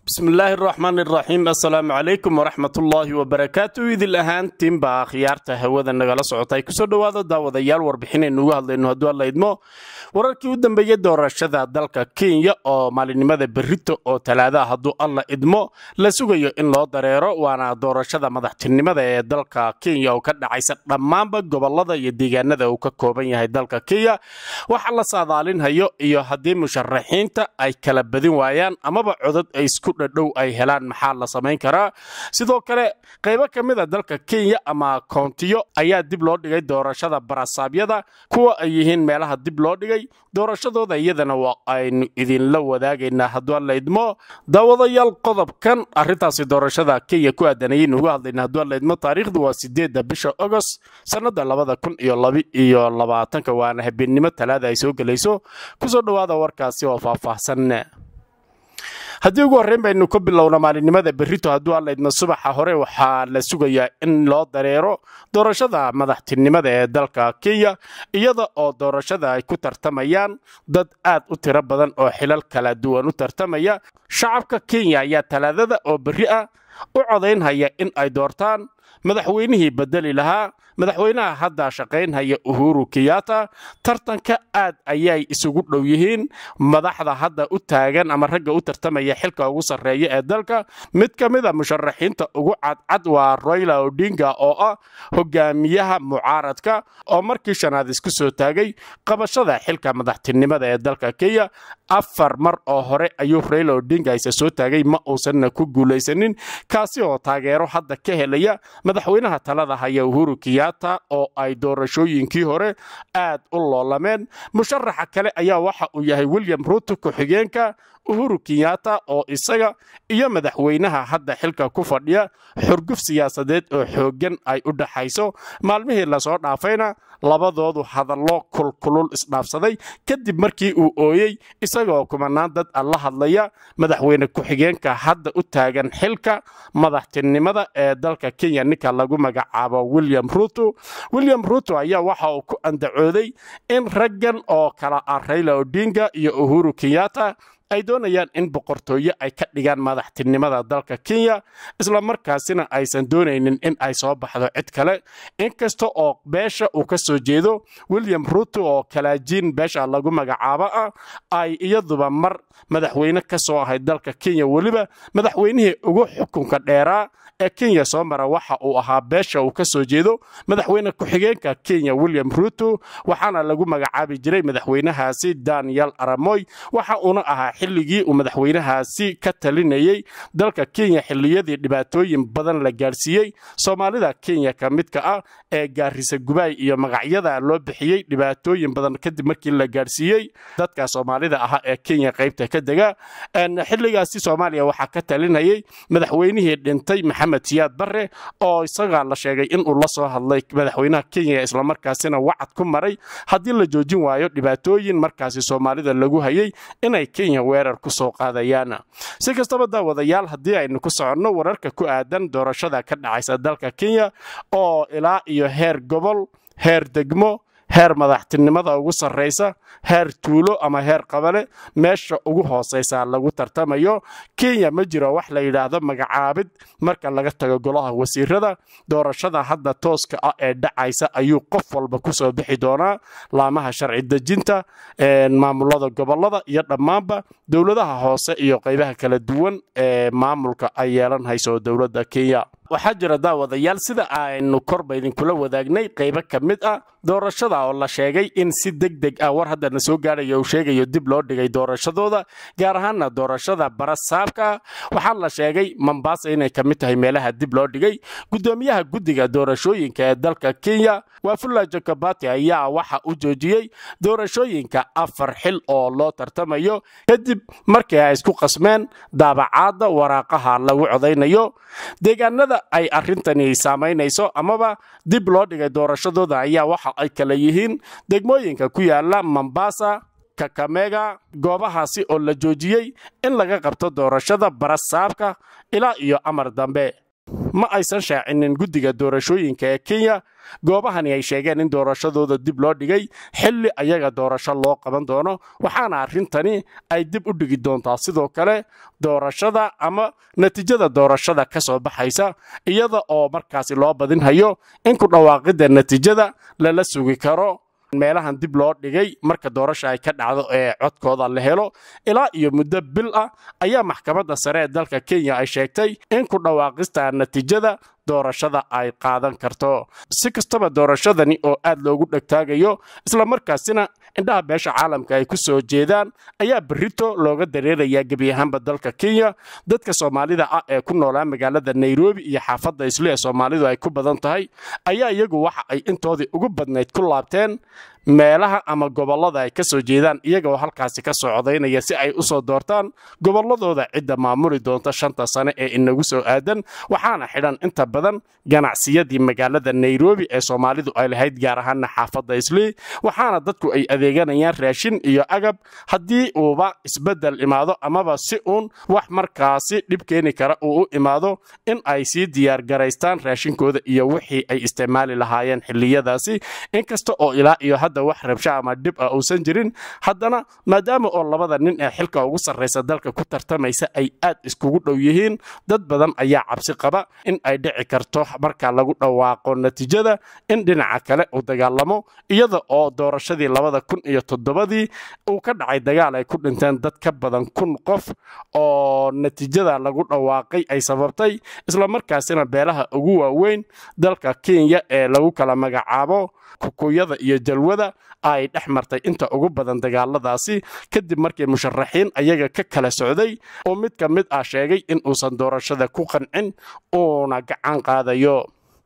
bismillaahi araxmaan iraxiim assalaamu calaykum waraxmatullaahi wabarakaatu idil ahaantiinbaa khiyaarta hawada nagala socotay kusoo dhowaada daawadayaal warbixinaynu uga hadlayno hadduu alla idmo wararkii u dambeeyey doorashada dalka kenya oo maalinimada berrito oo talaadaha hadduu alla idmo la sugayo in loo dareero waana doorashada madaxtinimada ee dalka kenya oo ka dhacaysa dhammaanba gobolada iyo deegaanada uu ka kooban yahay dalka kenya waxa la saadaalinhayo iyo haddii musharaxiinta ay kala badin waayaan amaba codad ay isku dhadhow ay helaan maxaa la samayn karaa sidoo kale qaybo ka mid a dalka kenya ama koontiyo ayaa dib loo dhigay doorashada barasaabyada kuwa ay yihiin meelaha dib loo dhigay doorashadooda iyadana waa aynu idinla wadaagaynaa hadduu alla idmo daawadayaal qodobkan arintaasi doorashada kenya ku aadanayaynu uga hadlayna hadduu alla idmo taariikhdu waa sideedda bisha agost sannada labada kun iyo laba iyo labaatanka waana habeennimo talaada ay soo gelayso kusoo dhowaada warkaasi oo faahfaahsan haddii ugu horreyn baynu ka bilowna maalinimada berrito hadduu allaydma subaxa hore waxaa la sugayaa in loo dareero doorashada madaxtinimada ee dalka kenya iyada oo doorashada ay ku tartamayaan dad aad u tiro badan oo xilal kala duwan u tartamaya shacabka kenya ayaa talaadada oo berri ah u codaynhaya in ay doortaan madaxweynihii bedeli lahaa madaxweynaha hadda shaqaynhaya uhuru kiyata tartanka aad ayay isugu dhow yihiin madaxda hadda u taagan ama ragga u tartamaya xilka ugu sarreeya ee dalka mid ka mid a musharaxiinta ugu cadcad waa royla odinga oo ah hogaamiyaha mucaaradka oo markii shanaad isku soo taagay qabashada xilka madaxtinimada ee dalka kenya afar mar oo hore ayuu royla odinga isa soo taagay ma uusanna ku guulaysanin kaasi oo taageero hadda ka helaya madaxweynaha talada haya uhuru kiyata oo ay doorashooyinkii hore aad u loolameen musharaxa kale ayaa waxa uu yahay william ruuto ku-xigeenka uhuru kiyata oo isaga iyo madaxweynaha hadda xilka ku fadhiya xurguf siyaasadeed oo xooggan ay u dhaxayso maalmihii lasoo dhaafayna labadoodu hadallo kulkulul isdhaafsaday kadib markii uu ooyey isagoo kumanaan dad a la hadlaya madaxweyne ku-xigeenka hadda u taagan xilka madaxtinimada ee dalka kenya ninka lagu magacaabo william ruto william ruto ayaa waxa uu ku andacooday in raggan oo kala ah rayla odinga iyo uhuru kiyata ay doonayaan in boqortooyo ay ka dhigaan madaxtinimada dalka kenya islamarkaasina aysan doonaynin in ay soo baxdo cid kale inkasta oo beesha uu ka soo jeedo william ruto oo kalaajiin beesha lagu magacaabo ah ay iyaduba mar madaxweyne ka soo ahayd dalka kenya weliba madaxweynihii ugu xukunka dheeraa ee kenya soo mara waxa uu ahaa beesha uu ka soo jeedo madaxweyne ku-xigeenka kenya william ruto waxaana lagu magacaabi jiray madaxweynahaasi daniel aramoy waxa uuna ahaa xilligii uu madaxweynahaasi ka talinayey dalka kenya xilliyadii dhibaatooyin badan la gaadhsiiyey soomaalida kenya ka midka ah ee gaarisa gubaay iyo magacyada loo bixiyey dhibaatooyin badan kadib markii la gaadhsiiyey dadka soomaalida ahaa ee kenya qaybta ka dega xilligaasi soomaaliya waxaa ka talinayey madaxweynihii dhintay maxamed siyaad barre oo isagaa la sheegay inuu la soo hadlay madaxweynaha kenya islamarkaasina wacad ku maray haddii la joojin waayo dhibaatooyin markaasi soomaalida lagu hayay inay kenya weerar ku soo qaadayaan si kastaba daawadayaal haddii aynu ku soconno wararka ku aadan doorashada ka dhacaysa dalka kenya oo ilaa iyo heer gobol heer degmo heer madaxtinimada ugu sarraysa heer tuulo ama heer qabale meesha ugu hoosaysa lagu tartamayo kenya ma jiro wax la yidhaahdo magacaabid marka laga tago golaha wasiirada doorashada hadda tooska ah ee dhacaysa ayuu qof walba kusoo bixi doonaa laamaha sharci dejinta maamulada gobolada iyo dhammaanba dowladaha hoose iyo qaybaha kala duwan ee maamulka ay yeelan hayso dowladda kenya waxaa jira daawadayaal sida aynu korba idinkula wadaagnay qaybo ka mid ah doorashada oo la sheegay in si deg deg ah war haddana soo gaadhayo uu sheegayo dib loo dhigay doorashadooda gaar ahaana doorashada barasaabka waxaa la sheegay mombasa inay ka mid tahay meelaha dib loo dhigay gudoomiyaha guddiga doorashooyinka ee dalka kenya wafula jokobati ayaa waxa u joojiyey doorashooyinka afar xil oo loo tartamayo kadib markii ay isku qasmeen daabacaadda waraaqaha lagu codaynayo deegaanada ay arrintani saamaynayso amaba dib loo dhigay doorashadooda ayaa waxa ay kala yihiin degmooyinka ku yaala mombasa kakamega goobahaasi oo la joojiyey in laga qabto doorashada barasaabka ilaa iyo amar dambe ma aysan shaacinin guddiga doorashooyinka ee kenya goobahani ay sheegeen in doorashadooda dib loo dhigay xilli ayaga doorasho loo qaban doono waxaana arrintani ay dib u dhigi doontaa sidoo kale doorashada ama natiijada doorashada ka soo baxaysa iyada oo markaasi loo badinhayo in ku dhawaaqidda natiijada lala sugi karo meelahan dib loo dhigay marka doorasha ay ka dhacdo ee codkooda la helo ilaa iyo muddo bil ah ayaa maxkamadda sare ee dalka kenya ay sheegtay in ku dhawaaqista natiijada doorashada ay qaadan karto si kastaba doorashadani oo aad loogu dhegtaagayo islamarkaasina indhaha beesha caalamka ay ku soo jeedaan ayaa berrito looga dareerayaa gebi ahaanba dalka kenya dadka soomaalida ah ee ku noolaa magaalada nairobi iyo xaafadda isle ee soomaalidu ay ku badan tahay ayaa iyagu waxa ay intoodii ugu badnayd ku laabteen meelaha ama gobollada ay ka soo jeedaan iyagoo halkaasi ka soo codaynaya si ay u soo doortaan gobolladooda cidda maamuli doonta shanta sane ee inagu soo aadan waxaana xidhan inta badan ganacsiyadii magaalada nairobi ee soomaalidu ay lahayd gaar ahaana xaafadda islii waxaana dadku ay adeeganayaan raashin iyo agab haddii uuba isbeddel imaado amaba si uun wax markaasi dhib keeni kara uu u imaado in ay sii diyaargaraystaan raashinkooda iyo wixii ay isticmaali lahaayeen xilliyadaasi inkasta oo ilaa iyo hadda wax rabsho ama dhib ah uusan jirin haddana maadaama oo labada nin ee xilka ugu sarraysa dalka ku tartamaysa ay aad iskugu dhow yihiin dad badan ayaa cabsi qaba in ay dhici karto marka lagu dhawaaqo natiijada in dhinaca kale uu dagaalamo iyada oo doorashadii labada kun iyo toddobadii uu ka dhacay dagaal ay ku dhinteen dad ka badan kun qof oo natiijada lagu dhawaaqay ay sababtay islamarkaasina beelaha ugu waaweyn dalka kenya ee lagu kala magacaabo kukuyada iyo jalwada ay dhex martay inta ugu badan dagaaladaasi kadib markii musharaxiin ayaga ka kala socday oo mid ka mid ah sheegay in uusan doorashada ku qancin uuna gacan qaadayo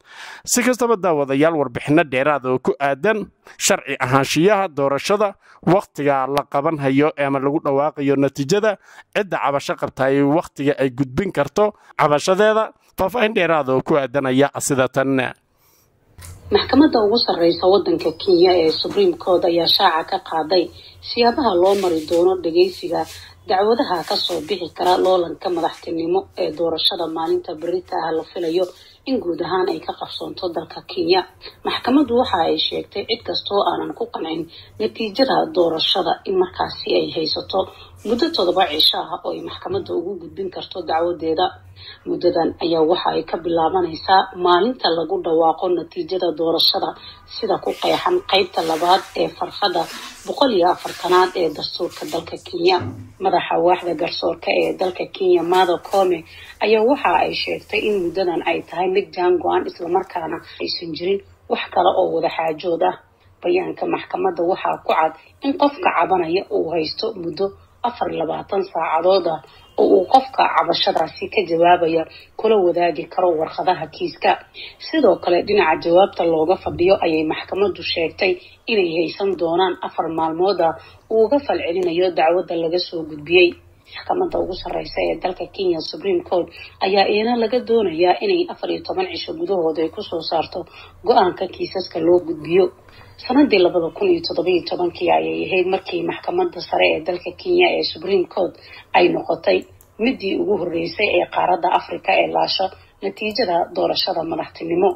si kastaba daawadayaal warbixinno dheeraada oo ku aadan sharci ahaanshiyaha doorashada wakhtiga la qabanhayo ama lagu dhawaaqayo natiijada cidda cabasho qabtaay wakhtiga ay gudbin karto cabashadeeda faahfaahin dheeraada oo ku aadanaya sida tan maxkamadda ugu sarreysa waddanka kenya ee supreme court ayaa shaaca ka qaaday siyaabaha loo mari doono dhageysiga dacwadaha kasoo bixi kara loolanka madaxtinimo ee doorashada maalinta berita ah la filayo in guud ahaan ay ka qabsoonto dalka kenya maxkamaddu waxa ay sheegtay cid kastoo aanan ku qancin natiijada doorashada in markaasi ay haysato muddo toddoba cisho ah oo ay maxkamadda ugu gudbin karto dacwadeeda muddadan ayaa waxa ay ka bilaabanaysaa maalinta lagu dhawaaqo natiijada doorashada sida ku qeexan qeybta labaad ee farqada boqol iyo afartanaad ee dastuurka dalka kenya madaxa waaxda garsoorka ee dalka kenya mado come ayaa waxa ay sheegtay in muddadan ay tahay mid jaan go-an islamarkaana aysan jirin wax kale oo wada xaajood ah bayaanka maxkamadda waxaa ku cad in qofka cabanaya uu haysto muddo afar labaatan saacadood ah oo uu qofka cabashadaasi ka jawaabaya kula wadaagi karo warqadaha kiiska sidoo kale dhinaca jawaabta looga fadhiyo ayay maxkamaddu sheegtay inay haysan doonaan afar maalmood ah uu uga falcelinayo dacwadda laga soo gudbiyey maxkamadda ugu sarreysa ee dalka kenya supreme court ayaa iyana laga doonayaa inay afar iyo toban cisho gudahooda ay kusoo saarto go-aanka kiisaska loo gudbiyo sanadii labada kun iyo toddobiyo tobankii ayay ahayd markii maxkamadda sare ee dalka kenya ee supreme court ay noqotay midii ugu horreysay ee qaaradda africa ee laasho natiijada doorashada madaxtinimo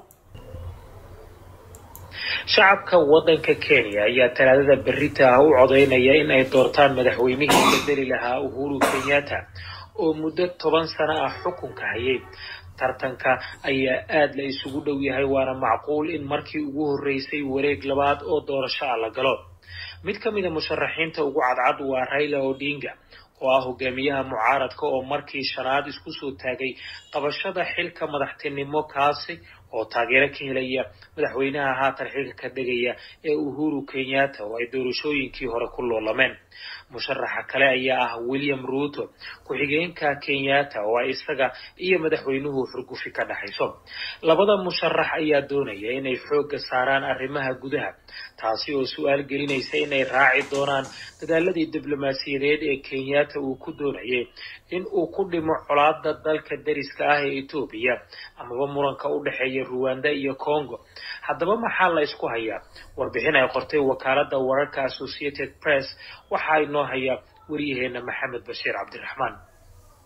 shacabka waddanka kenya ayaa talaadada berita ah u codeynaya in ay doortaan madaxweynihii bedeli lahaa uhuru kenyatta oo muddo toban sano ah xukunka hayay tartanka ayaa aada la isugu dhow yahay waana macquul in markii ugu horreysay wareeg labaad oo doorasho ah la galo mid ka mid a musharaxiinta ugu cadcad waa raila odinga oo ah hogaamiyaha mucaaradka oo markii shanaad isku soo taagay qabashada xilka madaxtinimo kaasi oo taageero ka helaya madaxweynaha haatan xilka ka degaya ee uhuru kenyatta oo ay doorashooyinkii hore ku loolameen musharaxa kale ayaa ah william ruuto ku-xigeenka kenyatta oo ay isaga iyo madaxweynuhu xurgufi ka dhexayso labada musharax ayaa doonaya inay xoogga saaraan arrimaha gudaha taasi oo su-aal gelinaysa inay raaci doonaan dadaaladii diblomaasiyadeed ee kenyatta uu ku doonayay in uu ku dhimo colaada dalka dariska ah ee etoobiya amaba muranka u dhexeeya ruwanda iyo congo haddaba maxaa la isku hayaa warbixin ay qortay wakaaladda wararka associated press waxaa inoo haya wariyaheena maxamed bashiir cabdiraxmaan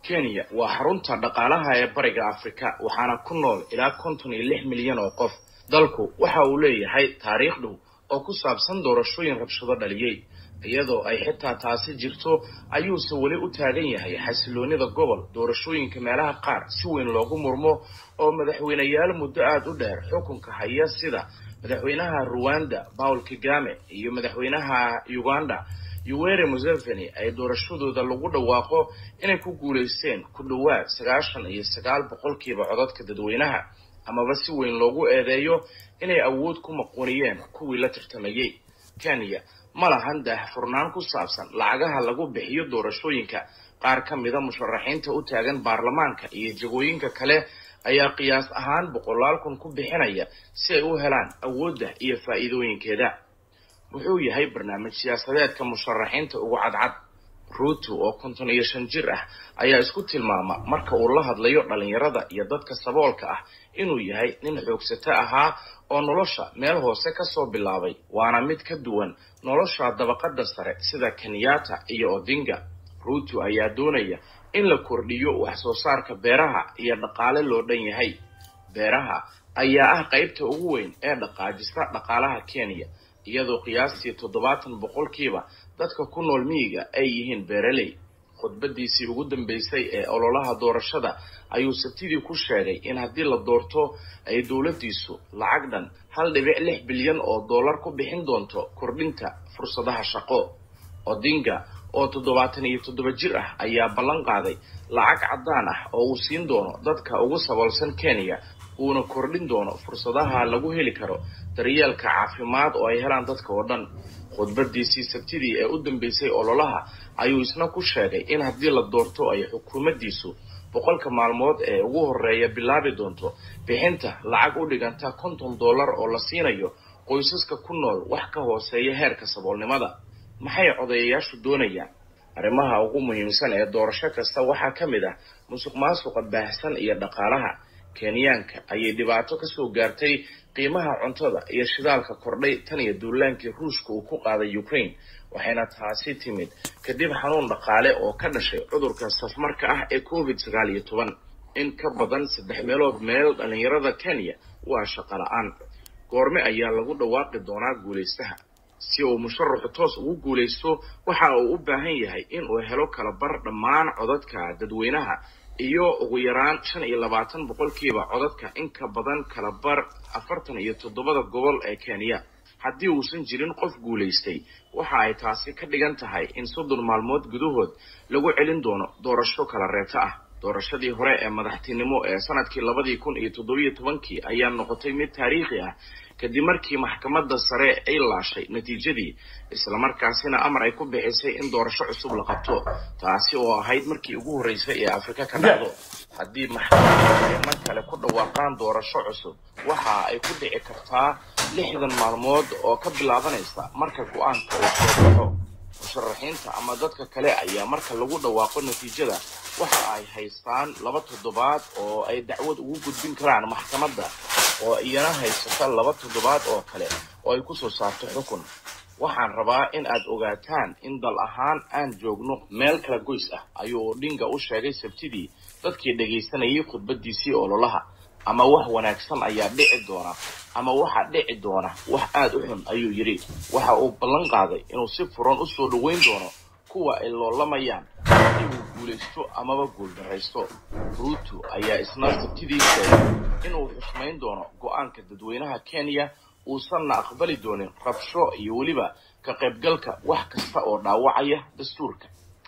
kenya waa xarunta dhaqaalaha ee bariga afrika waxaana ku nool ilaa konton iyo lix milyan oo qof dalku waxa uu leeyahay taariikh dhow oo ku saabsan doorashooyin rabshado dhaliyey iyadoo ay xitaa taasi jirto ayuuse weli u taagan yahay xasiloonida gobol doorashooyinka meelaha qaar si weyn loogu murmo oo madaxweyneyaal muddo aada u dheer xukunka haya sida madaxweynaha ruwanda paul kagame iyo madaxweynaha uganda yuwere museveni ay doorashadooda lagu dhawaaqo inay ku guulaysteen ku dhowaad sagaashan iyo sagaal boqolkiiba codadka dadweynaha amaba si weyn loogu eedeeyo inay awood ku maquuniyeen kuwii la tartamayey kenya ma lahan daahfurnaan ku saabsan lacagaha lagu bixiyo doorashooyinka qaar ka mida musharaxiinta u taagan baarlamaanka iyo jagooyinka kale ayaa qiyaas ahaan boqolaal kun ku bixinaya si ay u helaan awoodda iyo faa'iidooyinkeeda wuxuu yahay barnaamij siyaasadeedka musharaxiinta ugu cadcad ruuto oo konton iyo shan jir ah ayaa isku tilmaama marka uu la hadlayo dhalinyarada iyo dadka saboolka ah inuu yahay nin xoogsato ahaa oo nolosha meel hoose kasoo bilaabay waana mid ka duwan nolosha dabaqada sare sida kenyatta iyo odinga ruuto ayaa doonaya in la kordhiyo wax soo saarka beeraha iyo dhaqaale loo dhan yahay beeraha ayaa ah qaybta ugu weyn ee dhaqaajista dhaqaalaha kenya iyadoo qiyaastii toddobaatan boqolkiiba dadka ku nool miyiga ay yihiin beeraley khudbadiisii ugu dambeysay ee ololaha doorashada ayuu sabtidii ku sheegay in haddii la doorto ay dowladdiisu lacag dhan hal dhibic lix bilyan oo dollar ku bixin doonto kordhinta fursadaha shaqo odinga oo toddobaatan iyo toddoba jir ah ayaa ballan qaaday lacag caddaan ah oo uu siin doono dadka ugu saboolsan kenya uuna kordhin doono fursadaha lagu heli karo daryeelka caafimaad oo ay helaan dadka oo dhan khudbadiisii sabtidii ee u dambeysay ololaha ayuu isna ku sheegay in haddii la doorto ay xukuumaddiisu boqolka maalmood ee ugu horreeya bilaabi doonto bixinta lacag u dhiganta konton dollar oo la siinayo qoysaska ku nool wax ka hooseeya heerka saboolnimada maxay codayayaashu doonayaan arrimaha ugu muhiimsan ee doorasho kasta waxaa ka mid ah musuq maasuqa baahsan iyo dhaqaalaha kenyaanka ayay dhibaato kasoo gaartay qiimaha cuntada iyo shidaalka kordhay tan iyo duulaankii ruushka uu ku qaaday ukraine waxayna taasi timid kadib xanuun dhaqaale oo ka dhashay cudurka safmarka ah ee covid sagaal iyo toban in ka badan saddex meelood meel dhalinyarada kenya waa shaqo la-aan goorme ayaa lagu dhawaaqi doonaa guulaystaha si uu musharaxu toos ugu guulaysto waxa uu u baahan yahay in uu helo kala bar dhammaan codadka dadweynaha iyo ugu yaraan shan iyo labaatan boqolkiiba codadka in ka badan kala bar afartan iyo toddobada gobol ee kenya haddii uusan jirin qof guulaystay waxa ay taasi ka dhigan tahay in soddon maalmood gudahood lagu celin doono doorasho kala reeto ah doorashadii hore ee madaxtinimo ee sanadkii labadii kun iyo toddobiyo tobankii ayaa noqotay mid taariikhi ah kadib markii maxkamadda sare ay laashay natiijadii islamarkaasina amar ay ku bixisay in doorasho cusub la qabto taasi oo ahayd markii ugu horreysay ee afrika ka dhacdo haddii maxkamadda ay mar kale ku dhawaaqaan doorasho cusub waxa ay ku dhici kartaa lixdan maalmood oo ka bilaabanaysa marka go-aanka uu soo baxo musharaxiinta ama dadka kale ayaa marka lagu dhawaaqo natiijada waxa ay haystaan laba toddobaad oo ay dacwad ugu gudbin karaan maxkamadda oo iyana haysata laba toddobaad oo kale oo ay kusoo saarto xukun waxaan rabaa in aad ogaataan in dal ahaan aan joogno meel kala goys ah ayuu odhinga u sheegay sabtidii dadkii dhagaysanayay khudbadiisii ololaha ama wax wanaagsan ayaa dhici doona ama waxaa dhici doona wax aada u xun ayuu yidhi waxa uu ballan qaaday inuu si furan usoo dhoweyn doono kuwa ay loolamayaan haddii uu guulaysto amaba guuldaraysto ruuto ayaa isna sabtidii sheegay inuu xushmayn doono go-aanka dadweynaha kenya uusanna aqbali doonin rabsho iyo weliba ka qaybgalka wax kasta oo dhaawacaya dastuurka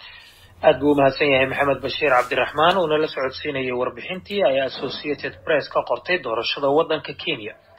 aad buu umahadsan yahay maxamed bashiir cabdiraxmaan uuna la socodsiinayay warbixintii ay associated press ka qortay doorashada waddanka kenya